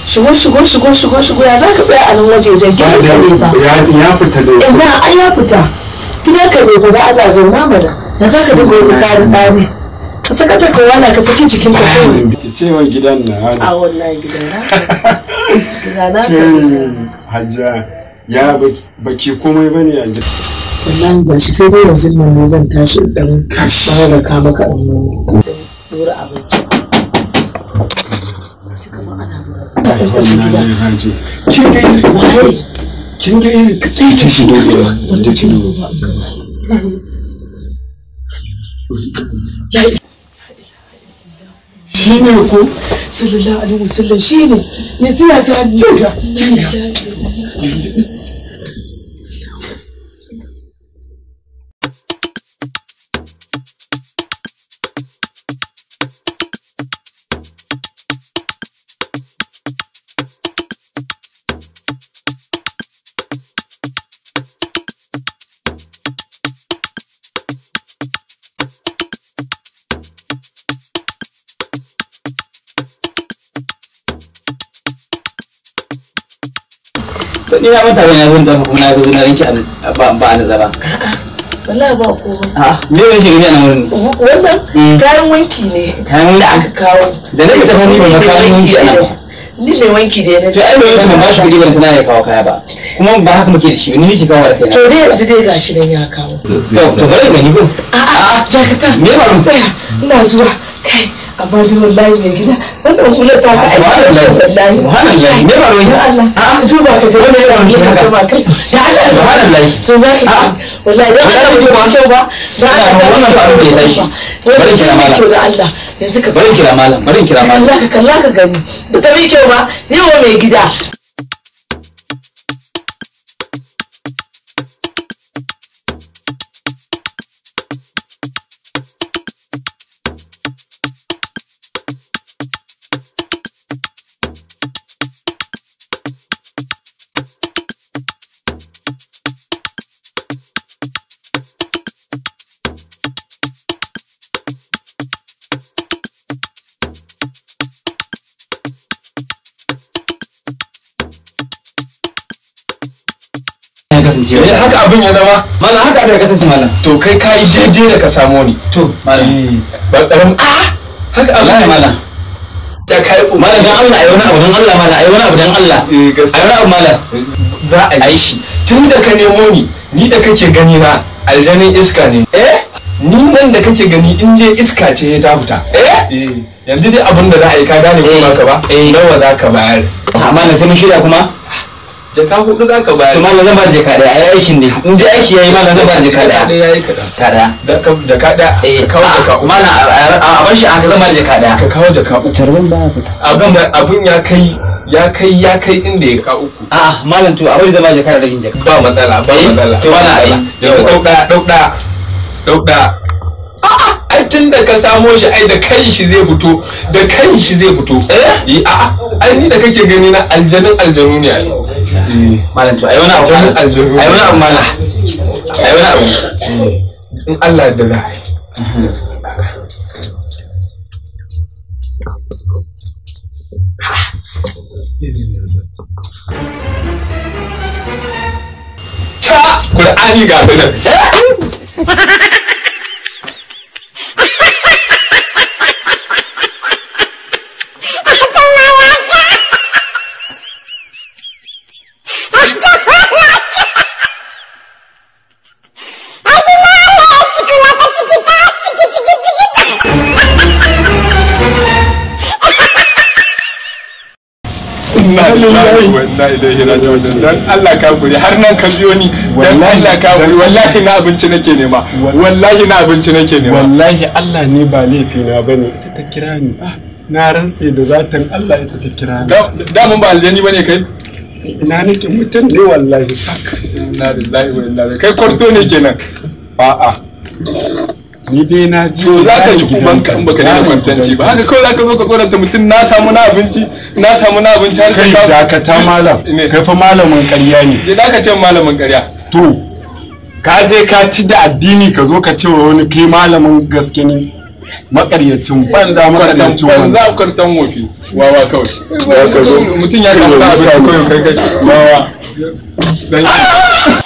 shigo shigo shigo shigo shigo ya za ka tsaya a nan wajejen gidan ka ne fa ya fita da ina ai ya fita gidan ka ne fa da Allah zauna mana ya za ka dinga wani ɗari ɗari ka saka ta kawala ka saki jikin ka kawai cewa gidan na a wallahi gidan na gidan na hajja ya baki komai bane a gidan wallahi ga shi sai dai yanzu nan ne zan tashi dan fara ka maka dan dora abinci sai kamar ana kin ga irin waye kin ga irin sai ta shigo wanda ke shi ne ko sallallahu alaihi wasallam shi ne yanzu ya sa jinga jinga to ni na manta ban ya zo da kuma na zo na ranki ba ba a nazara wallahi ba komai a me ne shi gani a nan wurin wannan kayan wanki ne kayan da wanki aka kawo da nake ta fani ban ga kayan wanki a nan ni mai wanki da na to ai mai wanki ban ba shi kuɗi ban tana ya kawo kaya ba kuma ba haka muke da shi ba ni nake kawo da kaina to dai yanzu dai gashi nan ya kawo to to bari gani ko a'a jakata me ba mu tsaya ina zuwa kai amma dai wallahi mai gida wannan hular ta ka subhanallah wallahi subhanallah me ba ya Allah a ka duba ka ga Wanda ya rauni haka? duba ka ya Allah Subhanallah. sun za ka A'a. wallahi dan Wallahi Allah mutum ba ba. kyau ba da Ina Allah ga wannan faru da ya tashi. Bari bari kira malam. kyau da Allah yanzu ka bari kira malam bari kira malam kalla ka kalla ka gani ba ta mai kyau ba yawa mai gida ya kasance Eh, haka abin ya zama malam haka abin ya kasance malam to kai ka yi daidai da ka samo ni to malam ba karam a haka abin wallahi ya malam da kai malam dan Allah ayi wani abu dan Allah malam ayi wani abu dan Allah Eh, gaskiya. ayi wani abu malam za a yi shi tun da ka nemo ni ni da kake gani na aljanin iska ne eh ni nan da kake gani in dai iska ce ta fita eh yanzu dai abin da za a yi ka gane ko Eh. ba ka ba Eh. nawa za ka bayar a malam sai mun shirya kuma jaka hudu za ka bayar to malam zan ba da jaka daya ayi aikin ne in dai aiki yayi malam zan ba da jaka daya ɗaya yayi kaɗan jaka daya Da ka- jaka ɗaya eh ka kawo jaka uku malam a a bar shi aka zan ba da jaka daya ka kawo jaka uku tarbin ba fita abin da abin ya kai ya kai ya kai inda ya ka uku a'a malam to a bari zan ba da jaka da rabin jaka ba matsala ba Eh, matsala to ba wala ai. matsala. yanzu ɗau ɗaya ɗau ɗaya ɗau ɗaya a'a ai tun da ka samo shi ai da kan shi zai fito da kan shi zai fito eh a'a ai ni da kake gani na aljanin aljanu ne ai Eh, malam to ayi wani abu Aljanun aljanu. ayi wani abu malam ayi wani abu in Allah da za a yi ta Kur'ani ga su nan Inna lillahi wa inna ilaihi raji'un dan Allah ka guri har nan ka biyo ni dan Allah ka guri wallahi na abinci nake nema wallahi na abinci nake nema wallahi Allah ne ba laifi na bane ita ta kira ni Ah, na rantse da zatin Allah ita ta kira ni da da mun ba aljani bane kai ina nake mutum ne wallahi sak inna lillahi wa inna ilaihi kai kwarto ne kenan a'a ni dai na ji to za ka ci gidanka. kuban ka in baka daina Yaron kwantanci ba gidanka. haka kawai za ka zo ka tsoranta mutum na samu na abinci na samu na abinci har kai ka dakata malam ne kai fa malamin ƙarya ne ya da ka ce malamin ƙarya to ka je ka ci da addini ka zo ka ce wa wani kai malamin gaske ne makaryacin banda kwartan makaryacin ban wanda za kwartan wofi wawa kawai Za ka zo. mutum ya kama abinci kawai kai kai wawa Dan-